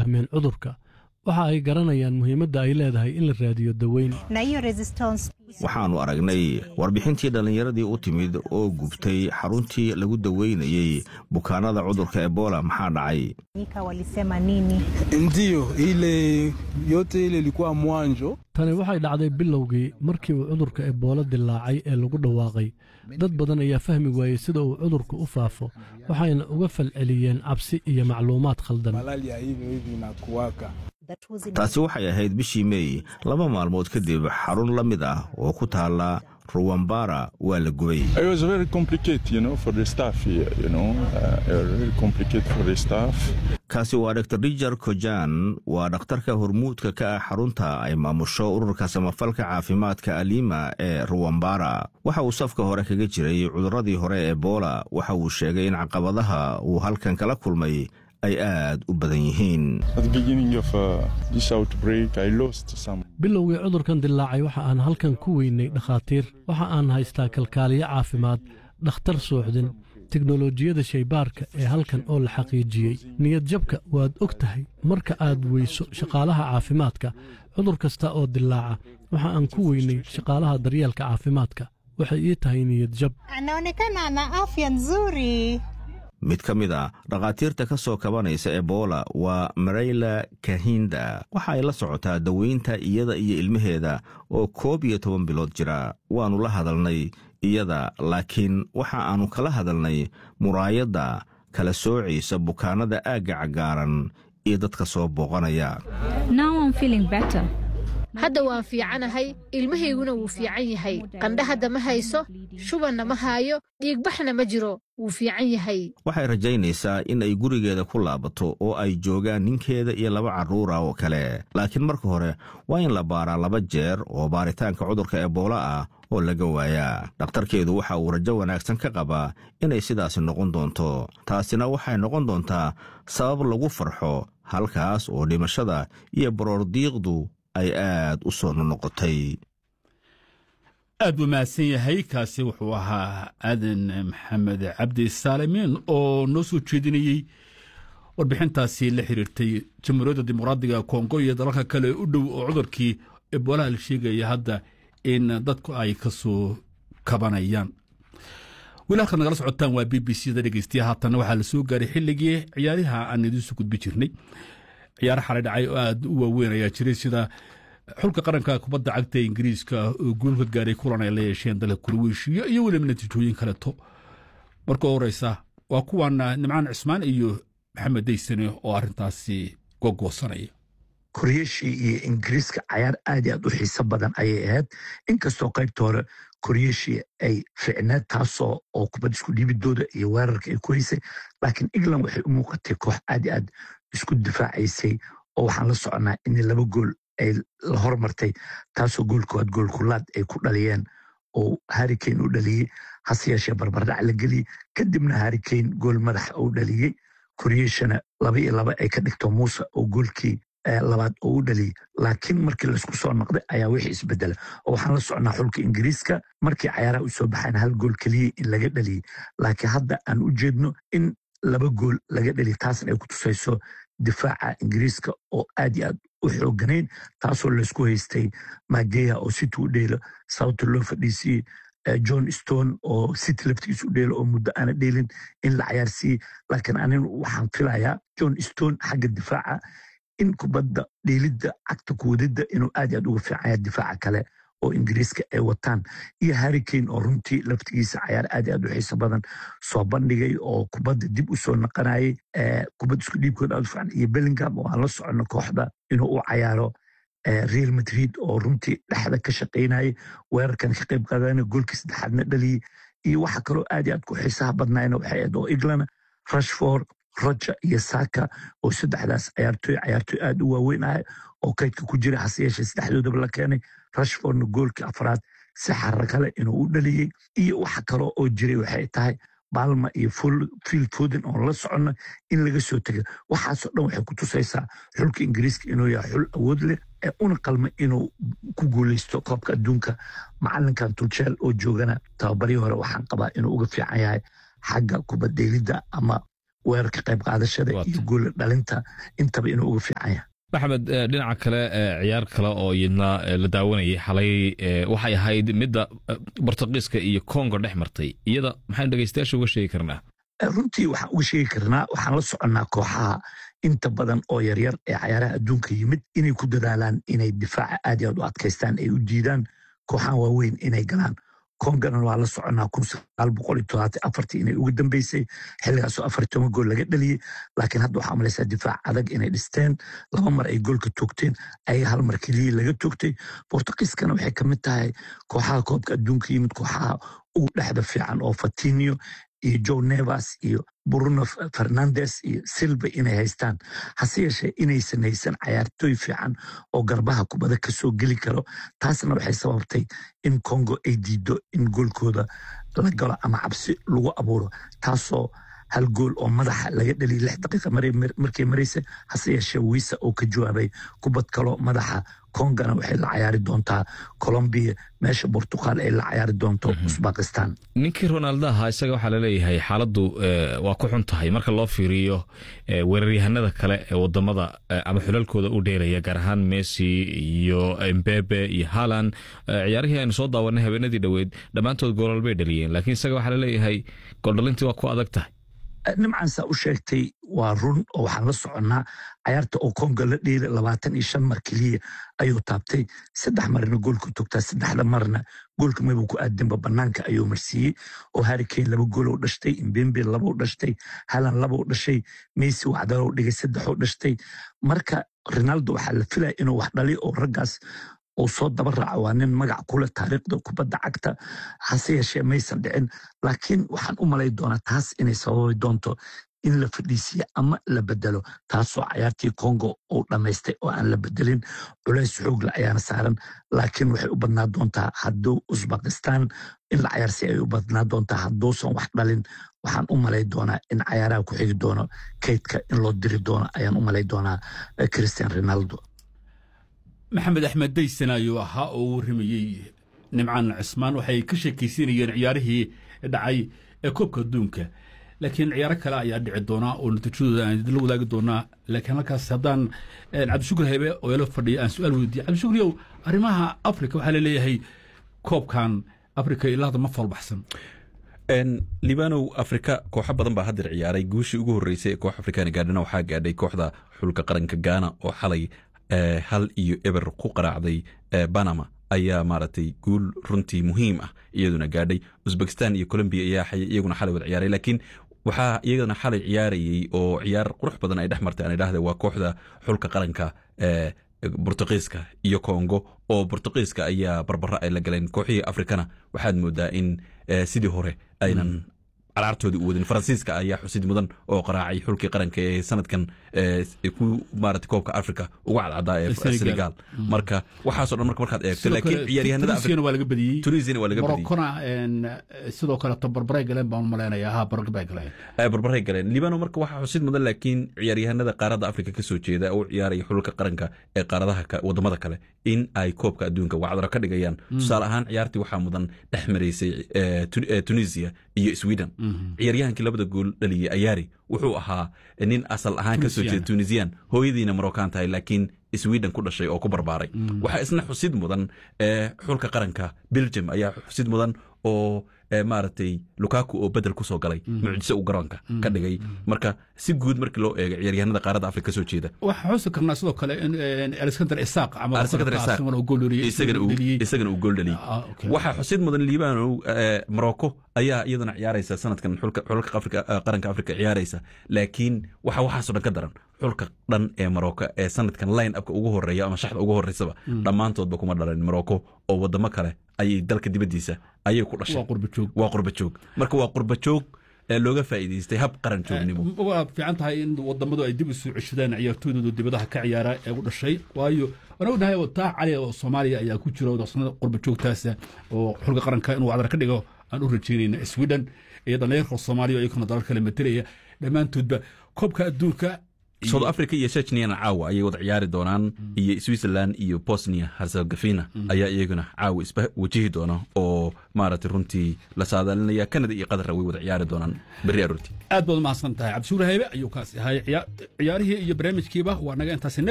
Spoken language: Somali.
fahmeen cudurka waxa ay garanayaan muhiimadda ay leedahay in la raadiyo daweyn na hiyo resistance waxaannu aragnay warbixintii dhallinyaradii u timid oo gubtay xaruntii lagu daweynayey bukaanada cudurka ebola maxaa dhacay nika walisema nini Ndiyo, ile yote ile ilikuwa mwanjo. tani waxay dhacday bilowgii markii uu cudurka ebola dilaacay ee lagu dhawaaqay dad badan ayaa fahmi waayey sida uu cudurku u faafo waxayna uga falceliyeen cabsi iyo macluumaad khaldan Malaria hivyo hivi inakuwaka. that was in taasi waxay ahayd bishii meey laba maalmood kadib xarun la mid ah oo ku taalla ruwambara waa la gubay It was very complicated, you know, for the staff here, you know, uh, really complicated for the staff. kaasi waa dr rijar kojan waa dhakhtarka hormuudka ka ah xarunta ay maamusho ururka samafalka caafimaadka alima ee ruwambara waxa uu safka hore kaga jiray cudurradii hore ee ebola waxa uu sheegay in caqabadaha uu halkan kala kulmay ay aad u badan yihiin At the beginning of uh, this outbreak, I lost some. bilowgii cudurkan dilaacay waxa aan halkan ku weynay dhakhaatiir waxa aan haystaa kalkaaliyo caafimaad dhakhtar suuxdin teknolojiyada shaybaarka ee halkan oo la xaqiijiyey niyad jabka waad og tahay marka aad weyso shaqaalaha caafimaadka cudur kasta oo dilaaca waxa aan ku weynay shaqaalaha daryeelka caafimaadka waxay ii tahay niyad jab anaonekana ana afya nzuri mid ka mid a dhakhaatiirta ka soo kabanaysa ebola waa marayla kahinda waxa ay la socotaa daweynta iyada iyo ilmaheeda oo koob iyo toban bilood jira waannu la hadalnay iyada laakiin waxa aannu kala hadalnay muraayadda kala soocaysa bukaanada aagga cagaaran iyo dadka soo booqanaya Now I'm feeling better. hadda waan fiicanahay ilmahayguna wuu fiican yahay qandha hadda ma hayso shubanna ma haayo dhiigbaxna ma jiro wuu fiican yahay waxay rajaynaysaa in ay gurigeeda ku laabato oo ay joogaan ninkeeda iyo laba carruura oo kale laakiin marka hore waa in la baaraa laba jeer oo baaritaanka cudurka ebola ah oo laga waayaa dhakhtarkeedu waxa uu rajo wanaagsan ka qabaa inay sidaasi noqon doonto taasina waxay noqon doontaa sabab lagu farxo halkaas oo dhimashada iyo baroordiiqdu ay aad u soo nonoqotay aad buu mahadsan yahay kaasi wuxuu ahaa aadan maxamed cabdi saalimiin oo noo soo jeedinayey warbixintaasi la xiriirtay jamhuuriyadda dimuqraadiga kongo iyo dalalka kale u dhow oo cudurkii eboolaha la sheegaya hadda in dadku ay ka soo kabanayaan weli halkaad nagala socotaan waa b b c da dhegeystiya haatanna waxaa la soo gaaray xilligii ciyaariha aan idiinsu gudbi jirnay ciyaaro xalay dhacay oo aad u waaweyn ayaa jiray sida xulka qaranka kubadda cagta ingiriiska oo guul ka gaaray kulan ay la yeesheen dalka kurweyshiya iyo weliba natiijooyin kaleto marka horeysa waa kuwan nimcaan cismaan iyo maxamed daysane oo arrintaasi gogoosanaya koryeeshii iyo ingiriiska cayaar aad iyo aad u xiiso badan ayay ahayd inkastoo qaybta hore koryeeshii ay ficneed taasoo oo kubad isku dhiibidooda iyo weerarka ay ku haysay laakiin england waxay u muuqatay koox aad iyo aad isku difaacaysay oo waxaan la soconaa in laba gool ay la hormartay taasoo goolkoowaad goolkulaad ay ku dhaliyeen oo harrikane u dhaliyey hase yeeshee barbardhac la geliyey kadibna harrikane gool madaxa uu dhaliyey koryeeshana laba iyo laba ay ka dhigto muuse oo goolkii labaad oo u dhaliyey laakiin markii laysku soo noqday ayaa wixii isbedela oo waxaan la socnaa xulka ingiriiska markii cayaaraha u soo baxaan hal gool keliya in laga dhaliyey laakiin hadda aan u jeedno in laba gool laga dhaliya taasna ay ku tusayso difaaca ingiriiska oo aad iyo aad u xooganayn taasoo laysku haystay mageya oo city u dheelo sababta loo fadhiisiyey john stone oo city laftigiisa u dheelo oo muddo aana dheelin in la cayaarsiiyey laakiin anigu waxaan filayaa john stone xagga difaaca in kubadda dheelidda cagta kuwadidda inuu aad iyo aad uga fiicanya difaaca kale oo ingiriiska ay wataan iyo harrikane oo runtii laftigiisa cayaar aad iyo aad u xiiso badan soo bandhigay oo kubadda dib u soo naqanayay kubadda isku dhiibkooda aad u fiican iyo bellingham oo aan la soconno kooxda inuu u cayaaro real madrid oo runtii dhexda ka shaqaynayay weerarkan ka qayb qaadana goolkii saddexaadna dhaliyey iyo waxa kaloo aad iyo aad ku xiisaha badnayna waxay ahayd oo england rashford roger iyo saka oo saddexdaas cayaartooy cayaartooy aad u waaweyn ah oo kaydka ku jira hase yeeshee saddexdoodaba la keenay rashfordna goolkii afraad si xarra kale inuu u dhaliyey iyo waxa kaloo oo jiray waxay tahay balma iyo field foden oon la soconno in laga soo tegay waxaasoo dhan waxay ku tusaysaa xulka ingiriiska inuu yahay xul awood leh ee una qalma inuu ku guuleysto koobka adduunka macalinkan tulchel oo joogana tababarii hore waxaan qabaa inuu uga fiican yahay xagga kubaddeelidda ama weerarka qayb qaadashada iyo goola dhalinta intaba inuu uga fiican yahay maxamed dhinaca kale ciyaar kale oo iyadna la daawanayay xalay waxay ahayd midda bortugiiska iyo congo dhex martay iyada maxaynu dhegeystayaasha uga sheegi karnaa runtii waxaan uga sheegi karnaa waxaan la soconnaa kooxaha inta badan oo yaryar ee cayaaraha adduunka yimid inay ku dadaalaan inay difaaca aad iyo aad u adkaystaan ay u diidaan kooxahan waaweyn inay galaan kongana waa la soconnaa inay ugu dambeysay xilligaasoo afar toban gool laga dhaliyey laakiin hadda waxaa malaysaa difaac adag inay dhisteen laba mar ay goolka toogteen ayaga hal mar keliya laga toogtay bortugiiskana waxay ka mid tahay kooxaha koobka adduunka yimid kooxaha ugu dhexda fiican oo fatinio iyo joe nevas iyo bruno fernandes iyo silva inay haystaan hase yeeshee inaysan haysan cayaartooy fiican oo garbaha kubada ka soo geli karo taasna waxay sababtay in congo ay diido in goolkooda la galo ama cabsi lagu abuuro taasoo hal gool oo madaxa laga dhaliya lix daqiiqa markay maraysa hase yeeshee wiisa oo ka jawaabay kubad kalo madaxa kongana waxay la cayaari doontaa colombiya meesha bortuqal ay la cayaari doonto usbakistan ninkii ronaldo ahaa isaga waxaa laleeyahay xaaladdu waa ku xun tahay marka loo fiiriyo weeraryahanada kale ee wadamada ama xulalkooda u dheelaya gaar ahaan messi iyo mbebe iyo halan ciyaarihii aynu soo daawanay habeenadii dhoweyd dhammaantood goolal bay dhaliyeen laakiin isaga waxaa laleeyahay gooldhalintii waa ku adag tahay nimcan saa u sheegtay waa run oo waxaan la soconnaa cayaarta oo konga la dheela labaatan iyo shan mar keliya ayuu taabtay saddex marna goolku togtaa saddexda marna goolka mabuu ku aadinba banaanka ayuu marsiiyey oo harikane laba goolou dhashtay imbembe labou dhashtay halan labou dhashay messi waxdalou dhigay saddexou dhashtay marka ronaldo waxaa la filaya inuu wax dhali oo raggaas uu soo daba raaco waa nin magac kule taariikhda kubadda cagta hase yeeshee maysan dhicin laakiin waxaan u malay doonaa taas inay sababi doonto in la fadhiisiya ama la bedelo taasoo cayaartii congo uu dhammaystay oo aan la bedelin culays xoogle ayaana saaran laakiin waxay u badnaa doontaa hadduu usbakistan in la cayaarsi ay u badnaa doontaa hadduusan wax dhalin waxaan u malay doonaa in cayaaraha ku xigi doono kaydka in loo diri doono ayaan u malay doonaa christian ronaldo maxamed axmed daysan ayuu ahaa oo u warramayey nimcaan cismaan waxay ka sheekaysiinayeen ciyaarihii dhacay ee koobka adduunka laakiin ciyaaro kale ayaa dhici doonaa oo natiijadooda aan idinla wadaagi doonaa laakiin halkaas haddaan cabdishukur hebe oo ila fadhiya aan su-aal weydiiye cabdishukriyow arrimaha afrika waxaa laleeyahay koobkan afrika ilaa hadda ma falbaxsan libanow afrika kooxo badan baa haddeer ciyaaray guushii ugu horreysay ee koox afrikaana gaadhana waxaa gaadhay kooxda xulka qaranka gaana oo xalay hal iyo eber ku qaraacday banama ayaa maaragtay guul runtii muhiim ah iyaduna gaadhay uzbekistan iyo colombiya ayaa iyaguna xalay wada ciyaaray laakiin waxaa iyagana xalay ciyaarayey oo ciyaar qurux badan ay dhex martay aan idhaahda waa kooxda xulka qaranka bortuqiiska iyo congo oo bortuqiiska ayaa barbara ay la galeen kooxihii afrikana waxaad moodaa in sidii hore aynan caraartoodii u wadin faransiiska ayaa xusid mudan oo qaraacay xulkii qaranka ee sanadkan ku maarata koobka africa ugu cadcadaa ee senegal marka waxaasoo dhan marka markaad eegto laakiin ciyaaryahanada waa laga badiyey tunisiana waa laga badiyey morokona sidoo kale tabarbaray galeen baan malaynayaa ha barbay galeen barbaray galeen libano marka waxaa xusid mudan laakiin ciyaaryahanada qaaradda africa ka soo jeeda oo ciyaaraya xulka qaranka ee qaaradaha wadamada kale in ay koobka adduunka wacdaro ka dhigayaan tusaale ahaan ciyaartii waxaa mudan dhex maraysay tunisia iyo sweden ciyaaryahankii labada gool dhaliyey ayaari wuxuu ahaa nin asal ahaan ka soo jeeda tunisian hooyadiina marokan tahay laakiin sweden ku dhashay oo ku barbaaray waxaa isna xusid mudan xulka qaranka belgium ayaa xusid mudan oo maaragtay lukaku oo bedel kusoo galay mucjiso uu garoonka ka dhigay marka si guud markii loo eego ciyaaryahanada qaaradda afrika kasoo jeeda waxaa xusi karnaa sidoo kale in alexander isaaq isagana uu gool dhaliyey waxaa xusid mudan liibanow morocco ayaa iyaduna ciyaaraysa sanadkan xulka qaranka afrika ciyaaraysa laakiin waxa waxaasoo dhan ka daran xulka dhan ee morocco ee sanadkan line upka ugu horeeya ama shaxda ugu horeysaba dhammaantoodba kuma dhalan morocco oo wadamo kale ayay dalka dibaddiisa ayay ku dhashay waa qurba joog marka waa qurba joog ee looga faa'iidaystay hab qaran joognimo waa fiican tahay in wadamadu ay dib isu ceshadaan ciyaartooydooda dibadaha ka ciyaara ee u dhashay waayo waan ognahay taa cali oo soomaaliya ayaa ku jira darsnada qurba joogtaasa oo xulka qaranka inuu cadar ka dhigo aan u rajaynayna sweden iyo dhallinyarka soomaaliya oo iyakuna dalal kale matelaya dhammaantoodba koobka adduunka south africa iyo chechniana caawa ayay wada ciyaari doonaan iyo switzerland iyo bosnia herzegovina ayaa iyaguna caawa isba wajihi doona oo maaragtay runtii la saadaalinaya canada iyo qatarna way wada ciyaari doonaan berri aroortii aad baad umahadsan tahay cabdishuur haybe ayuu kaasi ahay ciyaarihii iyo barnaamijkiiba waa naga intaasi